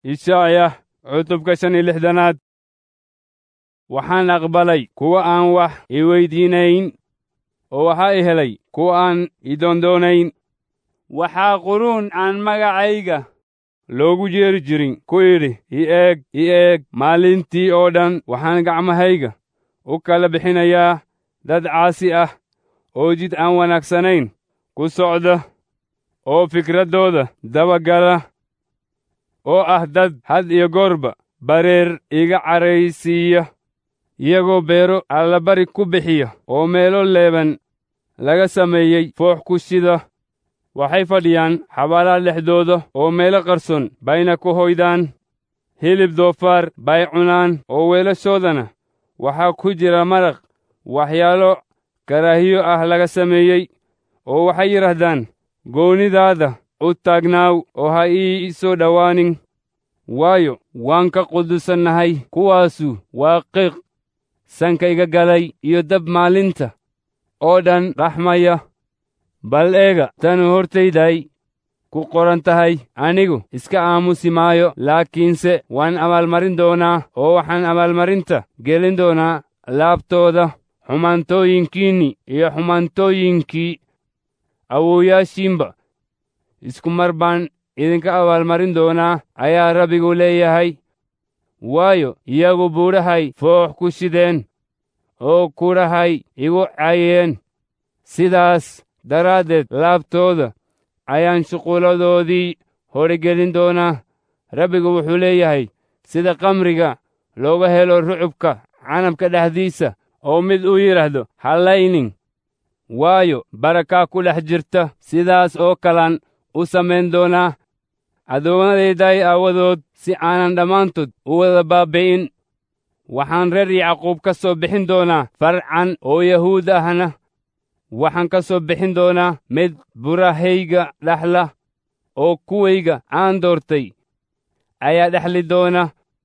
ishaaya cutubka shan iyo lixdanaad waxaan aqbalay kuwa aan wax i weydiinayn oo waxaa i helay kuwa aan i doondoonayn waxaa quruun aan magacayga loogu jeeri jirin ku idhi i eeg i eeg maalintii oo dhan waxaan gacmahayga u kala bixinayaa dad caasi ah oo jid aan wanaagsanayn ku socda oo fikraddooda dabagala oo ah dad had iyo goorba bareer iga caraysiiya iyagoo beero allabari ku bixiya oo meelo leeban laga sameeyey foox ku shida waxay fadhiyaan xabaalaha dhexdooda oo meelo qarson bayna ku hoydaan hilib doofaar bay cunaan oo weelashoodana waxaa ku jira maraq waxyaalo karaahiyo ah laga sameeyey oo waxay yidhaahdaan goonidaada u taagnaaw oo ha ii soo dhowaanin waayo waan ka qudusannahay kuwaasu waa qiiq sanka iga galay iyo dab maalinta oo dhan raxmaya bal eega tanu hortayday ku qoran tahay anigu iska aamusi maayo laakiinse waan abaalmarin doonaa oo waxaan abaalmarinta gelin doonaa laabtooda xumaantooyinkiinni iyo xumaantooyinkii awowyaashiinba isku mar baan idinka abaalmarin doonaa ayaa rabbigu leeyahay waayo iyagu buudhahay foox ku shideen oo kudhahay igu cayeen sidaas daraaddeed laabtooda ayaan shuqulladoodii horigelin doonaa rabbigu wuxuu leeyahay sida kamriga looga helo rucubka canabka dhexdiisa oo mid uu yidhaahdo hallaynin waayo barakaa ku dhex jirta sidaas oo kalaan u samayn doonaa addoommadayday aawadood si aanan dhammaantood u wada baabbi'in waxaan reer yacquub ka soo bixin doonaa farcan oo yahuud ahna waxaan ka soo bixin doonaa mid burahayga dhexla oo kuwayga aan doortay ayaa dhexli doona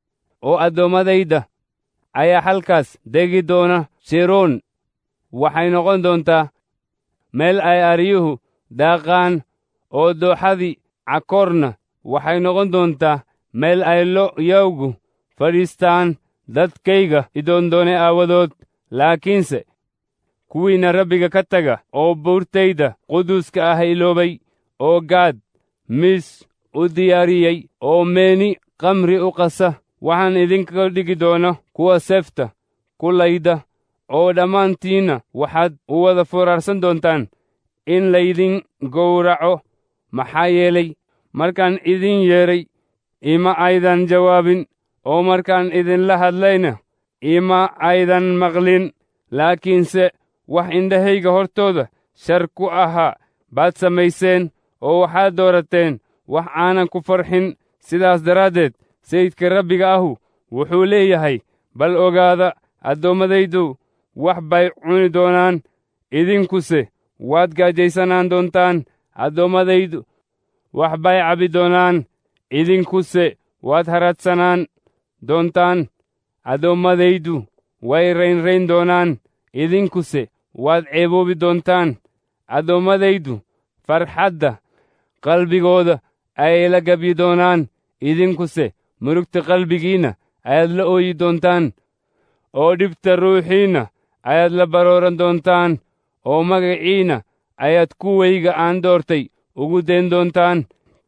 oo addoommadayda ayaa halkaas degi doona shiroon waxay noqon doontaa meel ay aryuhu daaqaan oo dooxadii cakoorna waxay noqon doontaa meel ay lo'yowgu fadhiistaan dadkayga idoondoone aawadood laakiinse kuwiinna rabbiga ka taga oo buurtayda quduuska ah iloobay oo gaad miis u diyaariyey oo meeni kamri u qasa waxaan idinka dhigi doona kuwa seefta ku layda oo dhammaantiinna waxaad u wada furaarsan doontaan in laydin gowraco maxaa yeelay markaan idin yeedhay ima aydan jawaabin oo markaan idinla hadlayna ima aydan maqlin laakiinse wax indhahayga hortooda shar ku ahaa baad samayseen oo waxaad doorateen wax aanan ku farxin sidaas daraaddeed sayidka rabbiga ahu wuxuu leeyahay bal ogaada addoommadaydu wax bay cuni doonaan idinkuse waad gaajaysanaan doontaan addoommadaydu wax bay cabbi doonaan idinkuse waad haradsanaan doontaan addoommadaydu way raynrayn doonaan idinkuse waad ceeboobi doontaan addoommadaydu farxadda qalbigooda ayay la gabyi doonaan idinkuse murugta qalbigiinna ayaad la ooyi doontaan oo dhibta ruuxiinna ayaad la barooran doontaan oo magaciinna ayaad kuwayga aan doortay ugu dayn doontaan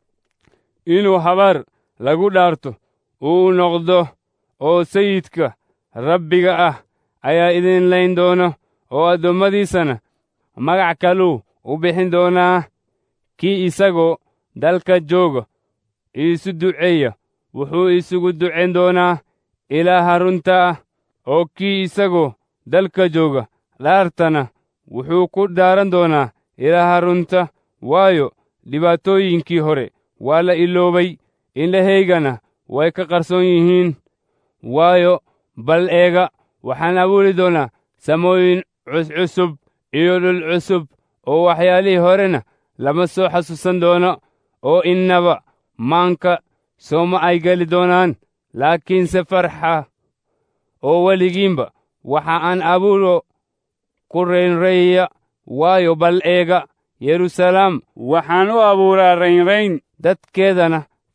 inuu habaar lagu dhaarto uu noqdo oo sayidka rabbiga ah ayaa idin layn doona oo addoommadiisana magac kaluu u bixin doonaa kii isagoo dalka jooga iisu duceeya wuxuu isugu ducayn doonaa ilaaha runta ah oo kii isagoo dalka jooga dhaartana wuxuu ku dhaaran doonaa ilaaha runta waayo dhibaatooyinkii hore waa la iloobay indhahaygana way ka qarsoon yihiin waayo bal eega waxaan abuuri doonaa samooyin cuscusub iyo dhul cusub oo waxyaalihii horena lama soo xasuusan doono oo innaba maanka sooma ay geli doonaan laakiinse farxa oo weligiinba waxa aan abuuro ku raynraya waayo bal eega yeruusalaam waxaan u abuuraa raynrayn dadkeedana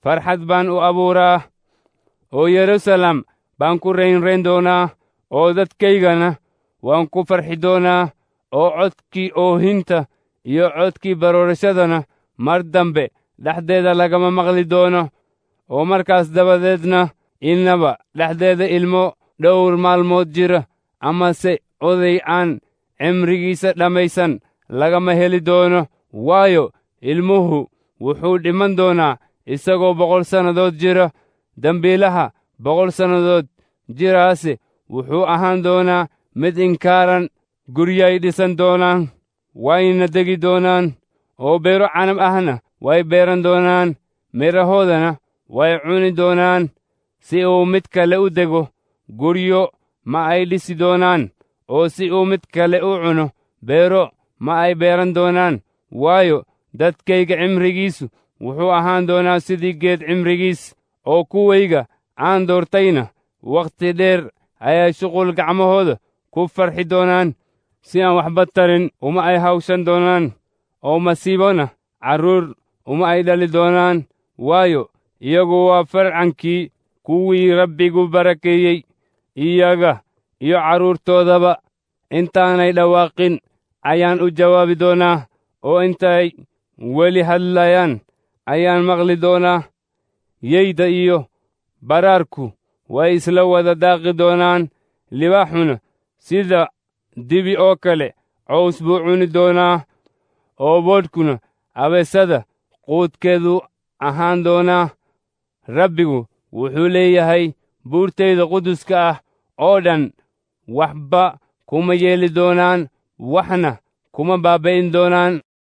farxad baan u abuuraa oo yeruusaalem baan ku raynrayn doonaa oo dadkaygana waan ku farxi doonaa oo codkii oohinta iyo codkii baroorashadana mar dambe dhexdeeda lagama maqli doono oo markaas dabadeedna innaba dhexdeeda ilmo dhowr maalmood jira amase oday aan cimrigiisa dhammaysan lagama heli doono waayo ilmuhu wuxuu dhiman doonaa isagoo boqol sannadood jira dembiilaha boqol sannadood jiraase wuxuu ahaan doonaa mid inkaaran guryay dhisan doonaan wayna degi doonaan oo beero canab ahna way beeran doonaan midhahoodana way cuni doonaan si uu mid kale u dego guryo ma ay dhisi doonaan oo si uu mid kale u cuno beero ma ay beeran doonaan waayo dadkayga cimrigiisu wuxuu ahaan doonaa sidii geed cimrigiis oo kuwayga aan doortayna wakhti dheer ayay shuqul gacmahooda ku farxi doonaan si aan waxba tarin uma ay hawshan doonaan oo masiibona carruur uma ay dhali doonaan waayo iyagu waa farcankii kuwii rabbigu barakeeyey iyaga iyo carruurtoodaba intaanay dhawaaqin ayaan u jawaabi doonaa oo intay weli hadlayaan ayaan maqli doonaa yeyda iyo baraarku way isla wada daaqi doonaan libaaxuna sida dibi oo kale cows buu cuni doonaa oo boodhkuna abeesada quudkeedu ahaan doonaa rabbigu wuxuu leeyahay buurtayda quduska ah oo dhan waxba kuma yeeli doonaan waxna kuma baaba'in doonaan